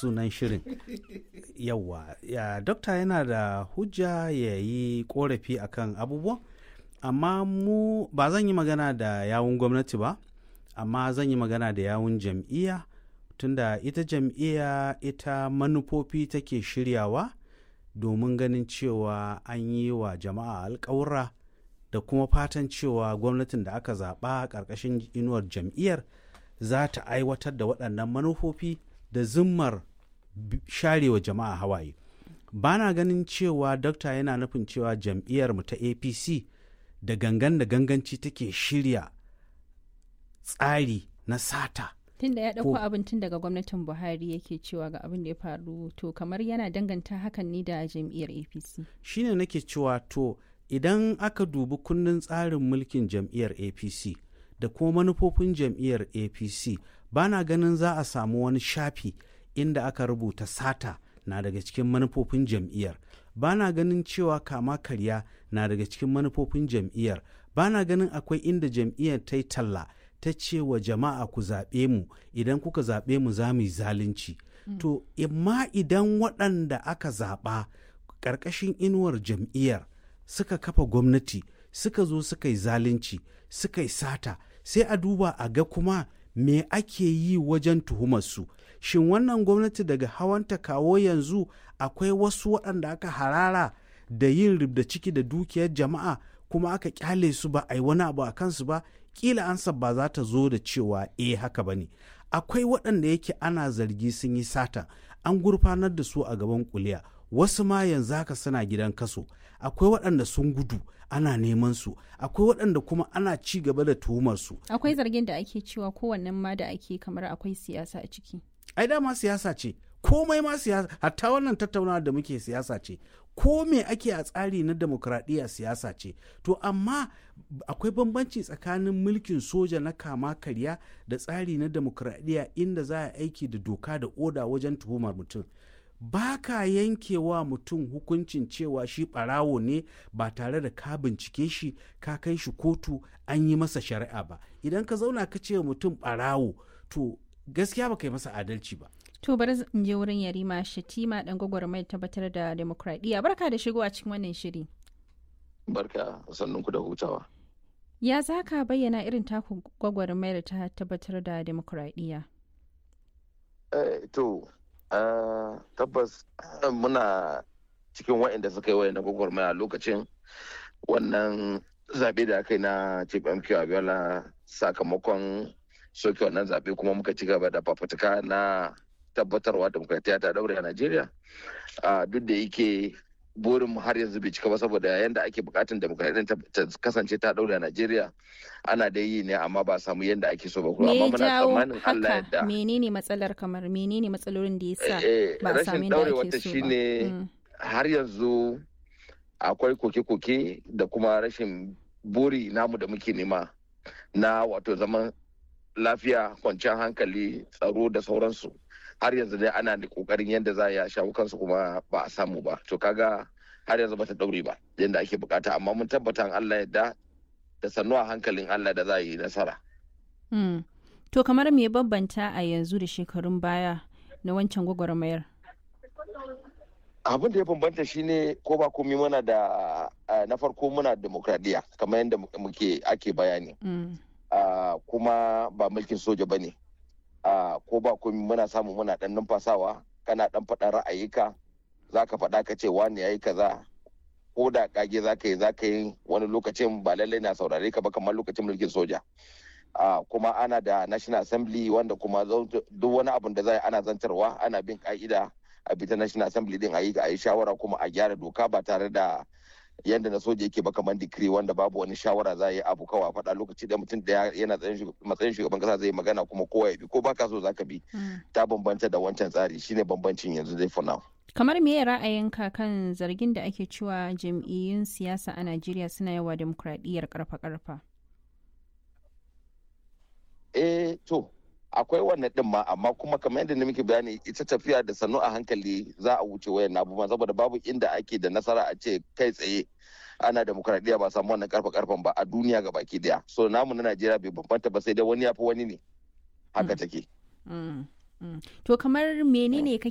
sunan shirin yawa ya dokta yana da hujja ya yi korafi akan abubuwan amma mu ba zan yi magana da yawun gwamnati ba amma zan yi magana da yawun jam'iyya tunda ita jam'iyya ita manufofi take shiryawa domin ganin cewa an yi wa jama'a alkawura da kuma fatan cewa gwamnatin da aka zaɓa ƙarƙashin inuwar jam'iyyar za ta aiwatar da waɗannan manufofi da zimmar sharewa jama'a hawaye ba na ganin cewa dokta yana nufin cewa jam'iyyarmu ta apc da gangan da ganganci take shirya tsari na sata tun da ya ɗauko abin tun daga gwamnatin buhari yake cewa ga abin da ya faru to kamar yana danganta hakan ne da jam'iyyar apc shine nake cewa to idan aka dubi kundin tsarin mulkin jam'iyyar apc da kuma manufofin jam'iyyar apc ba na ganin za a samu wani shafi inda aka rubuta sata na daga cikin manufofin jam'iyyar ba na ganin cewa kama karya na daga cikin manufofin jam'iyyar ba na ganin akwai inda jam'iyyar ta yi talla ta ce wa jama'a ku zaɓe mu idan kuka zaɓe mu za mu yi zalunci mm. to imma idan waɗanda aka zaɓa ƙarƙashin inuwar jam'iyyar suka kafa gwamnati suka zo suka yi zalunci suka yi sata sai a duba a ga kuma me ake yi wajen tuhumarsu shin wannan gwamnati daga hawanta kawo yanzu akwai wasu waɗanda aka harara da yin ribda ciki da dukiyar jama'a kuma aka kyale su ba a yi wani abu a kansu ba kila ansa ba za ta zo da cewa eh haka ba ne akwai waɗanda yake ana zargi sun yi sata an gurfanar da su a gaban kuliya wasu ma yanzu haka suna gidan kaso akwai waɗanda sun gudu ana neman su akwai waɗanda kuma ana ci gaba da tuhumar su akwai zargin da ake cewa kowannen ma da ake kamar akwai siyasa a ciki ai dama siyasa ce komai ma siyasa hatta wannan tattaunawa da muke siyasa ce ko me ake a tsari na demokradiyya siyasa ce to amma akwai bambanci tsakanin mulkin soja na kama karya da tsari na demokradiyya inda za a aiki da doka da oda wajen tuhumar mutum ba ka yankewa mutum hukuncin cewa shi ɓarawo ne ba tare da ka bincike shi ka kai shi kotu an yi masa shari'a ba idan ka zauna ka ce mutum ɓarawo to gaskiya ba ka yi masa adalci ba To bari in je wurin Yarima Shatima dan gwagwarmayar tabbatar da demokradiyya. Barka da shigo a cikin wannan shiri. Barka sannun ku da hutawa. Ya za ka bayyana irin taku gwagwarmayar ta tabbatar da demokradiyya? Uh, to, uh, tabbas uh, muna cikin waɗanda suka yi wayan na gwagwarmaya lokacin wannan zaɓe da aka yi na Chief MQ Abiola sakamakon soke wannan zaɓe kuma muka ci gaba da fafutuka na tabbatarwa demokratiya ta daure a Najeriya duk da yake burin har yanzu bai cika ba saboda yadda ake bukatun demokradiyyar ta kasance ta daure a Najeriya ana da yi ne amma ba samu yadda ake so ba kuma amma muna tsammanin Allah yadda menene matsalar kamar menene matsalolin da yasa ba a samu rashin yadda daure ake wata so ba shine har yanzu akwai koke-koke da kuma rashin buri namu da muke nema na wato zaman lafiya kwanciyar hankali tsaro da sauransu har yanzu dai ana da kokarin yadda za a shawo kansu kuma ba a samu ba to kaga har yanzu bata daure ba yadda ake bukata amma mun tabbata Allah yadda da sannu a hankalin Allah da za a yi nasara Mm. To kamar me bambanta a yanzu da shekarun baya na wancan gwagwarmayar? abin da ya bambanta shine ko ba komai muna da ah, na farko muna demokradiya kamar yadda muke ake bayani Mm. Ah, kuma ba mulkin soja ba ne ko ba komai muna samu muna dan numfasawa kana dan faɗa ra'ayika za ka faɗa ka ce wani ya yi kaza ko da kage za ka yi za ka yi wani lokacin ba lallai na saurare ka ba kamar lokacin mulkin soja Ah, kuma ana da national assembly wanda kuma zau- duk wani abun da za a yi ana zantarwa ana bin ka'ida a bita national assembly din a yi a yi shawara kuma a gyara doka ba tare da yadda na soja yake ba kamar dikiri wanda babu wani shawara za a yi abu kawai a faɗa lokaci da mutum da yana tsayin shugab- matsayin shugaban kasa zai yi magana kuma kowa ya bi ko baka so zaka bi Mm. ta bambanta da wancan tsari shine bambancin yanzu dai for now Kamar me ra'ayinka kan zargin da ake cewa jam'iyyun siyasa a Najeriya suna yawa demokradiyyar karfa-karfa? eh to akwai wannan din ma amma kuma kamar yadda na muke bayani ita tafiya da sannu a hankali za a wuce wayan abubuwan saboda babu inda ake da nasara a ce kai tsaye ana demokradiyya ba samu wannan karfa karfan ba a duniya ga baki daya so namu na najeriya bai bambanta ba sai dai wani ya fi wani ne haka take Mm. Mm. To kamar menene kake